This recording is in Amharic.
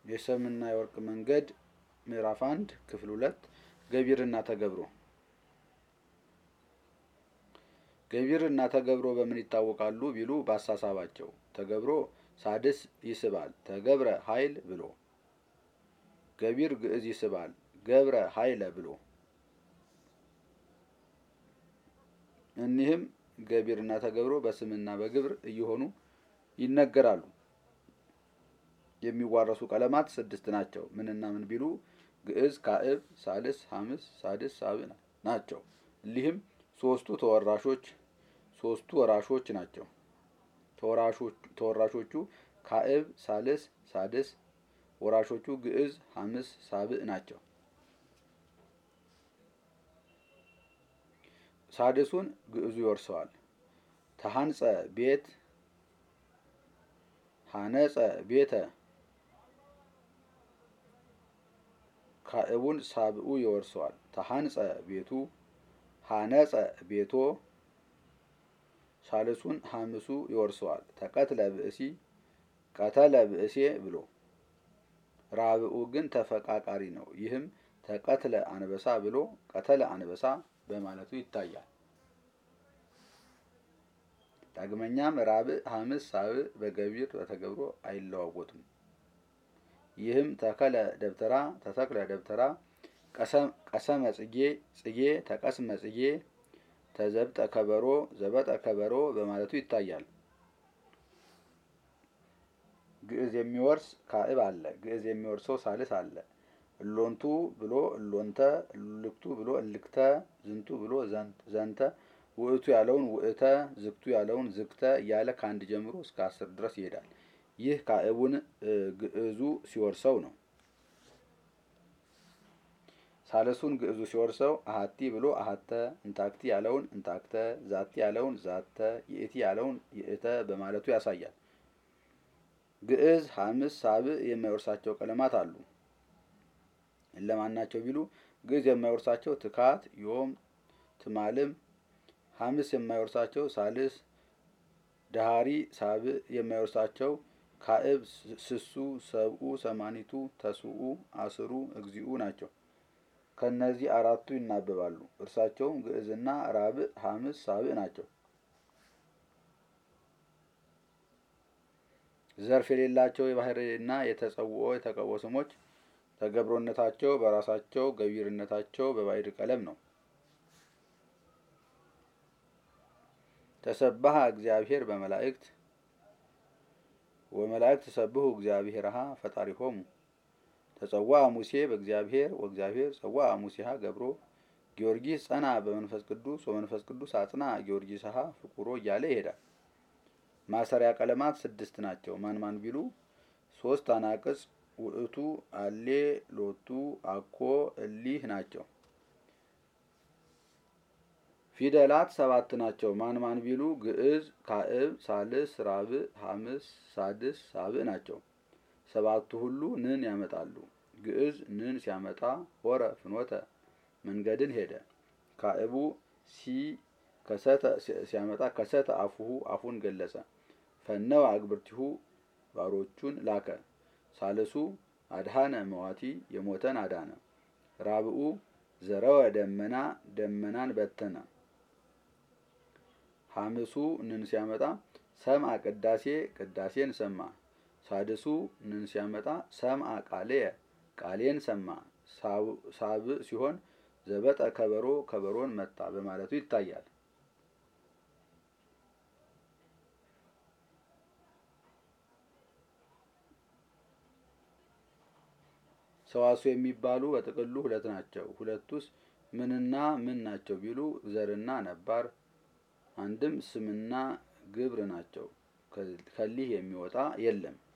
የሰምና የወርቅ መንገድ ምዕራፍ አንድ ክፍል ሁለት ገቢርና ተገብሮ ገቢርና ተገብሮ በምን ይታወቃሉ ቢሉ በአሳሳባቸው ተገብሮ ሳድስ ይስባል ተገብረ ኃይል ብሎ ገቢር ግዕዝ ይስባል ገብረ ኃይለ ብሎ እኒህም ገቢርና ተገብሮ በስምና በግብር እየሆኑ ይነገራሉ። የሚዋረሱ ቀለማት ስድስት ናቸው። ምንና ምን ቢሉ ግዕዝ፣ ካዕብ፣ ሳልስ፣ ሐምስ፣ ሳድስ፣ ሳብዕ ናቸው። እሊህም ሶስቱ ተወራሾች ሶስቱ ወራሾች ናቸው። ተወራሾቹ ካዕብ፣ ሳልስ፣ ሳድስ፣ ወራሾቹ ግዕዝ፣ ሐምስ፣ ሳብዕ ናቸው። ሳድሱን ግዕዙ ይወርሰዋል። ተሐንጸ ቤት ሐነጸ ቤተ ካዕቡን ሳብኡ ይወርሰዋል። ተሐንጸ ቤቱ ሐነጸ ቤቶ ሳልሱን ሐምሱ ይወርሰዋል። ተቀትለ ብእሲ ቀተለ ብእሴ ብሎ ራብኡ ግን ተፈቃቃሪ ነው። ይህም ተቀትለ አንበሳ ብሎ ቀተለ አንበሳ በማለቱ ይታያል። ዳግመኛም ራብዕ፣ ሐምስ፣ ሳብዕ በገቢር በተገብሮ አይለዋወጡም። ይህም ተከለ ደብተራ፣ ተተክለ ደብተራ፣ ቀሰመ ጽጌ፣ ጽጌ ተቀስመ ጽጌ፣ ተዘብጠ ከበሮ፣ ዘበጠ ከበሮ በማለቱ ይታያል። ግዕዝ የሚወርስ ካዕብ አለ። ግዕዝ የሚወርሰው ሳልስ አለ። እሎንቱ ብሎ እሎንተ፣ እልክቱ ብሎ እልክተ፣ ዝንቱ ብሎ ዘንተ፣ ውእቱ ያለውን ውእተ፣ ዝግቱ ያለውን ዝግተ እያለ ከአንድ ጀምሮ እስከ አስር ድረስ ይሄዳል። ይህ ካዕቡን ግዕዙ ሲወርሰው ነው። ሳልሱን ግዕዙ ሲወርሰው አሀቲ ብሎ አሀተ፣ እንታክቲ ያለውን እንታክተ፣ ዛቲ ያለውን ዛተ፣ ይእቲ ያለውን ይእተ በማለቱ ያሳያል። ግዕዝ ሐምስ፣ ሳብዕ የማይወርሳቸው ቀለማት አሉ። እለማን ናቸው ቢሉ ግዕዝ የማይወርሳቸው ትካት፣ ዮም፣ ትማልም፣ ሐምስ የማይወርሳቸው ሳልስ፣ ዳሃሪ፣ ሳብዕ የማይወርሳቸው ካዕብ፣ ስሱ፣ ሰብኡ፣ ሰማኒቱ፣ ተስኡ፣ አስሩ፣ እግዚኡ ናቸው። ከእነዚህ አራቱ ይናበባሉ። እርሳቸውም ግዕዝና ራብዕ፣ ሐምስ፣ ሳብዕ ናቸው። ዘርፍ የሌላቸው የባህርና የተጸውኦ የተቀቦ ስሞች ተገብሮነታቸው በራሳቸው ገቢርነታቸው በባዕድ ቀለም ነው። ተሰባሃ እግዚአብሔር በመላእክት ወመላእክት ተሰብሁ እግዚአብሔርሃ ፈጣሪሆሙ ተጸዋ ሙሴ በእግዚአብሔር ወእግዚአብሔር ጸዋ ሙሴሃ ገብሮ ጊዮርጊስ ጸና በመንፈስ ቅዱስ ወመንፈስ ቅዱስ አጽና ጊዮርጊስሃ ፍቁሮ እያለ ይሄዳል። ማሰሪያ ቀለማት ስድስት ናቸው። ማን ማን ቢሉ ሶስት አናቅጽ ውእቱ፣ አሌ፣ ሎቱ፣ አኮ፣ እሊህ ናቸው። ፊደላት ሰባት ናቸው። ማን ማን ቢሉ ግዕዝ፣ ካዕብ፣ ሳልስ፣ ራብዕ፣ ሐምስ፣ ሳድስ፣ ሳብዕ ናቸው። ሰባቱ ሁሉ ንን ያመጣሉ። ግዕዝ ንን ሲያመጣ ሆረ ፍኖተ መንገድን ሄደ። ካዕቡ ሲ ከሰተ ሲያመጣ ከሰተ አፉሁ አፉን ገለጸ። ፈነወ አግብርቲሁ ባሮቹን ላከ። ሳልሱ አድሃነ መዋቲ የሞተን አዳነ። ራብኡ ዘረወ ደመና ደመናን በተነ። ሐምሱ ንን ሲያመጣ ሰምአ ቅዳሴ ቅዳሴን ሰማ። ሳድሱ ንን ሲያመጣ ሰምአ ቃልየ ቃሌን ሰማ። ሳብዕ ሲሆን ዘበጠ ከበሮ ከበሮን መታ በማለቱ ይታያል። ሰዋስው የሚባሉ በጥቅሉ ሁለት ናቸው። ሁለቱስ ምንና ምን ናቸው ቢሉ ዘርና ነባር፣ አንድም ስምና ግብር ናቸው። ከሊህ የሚወጣ የለም።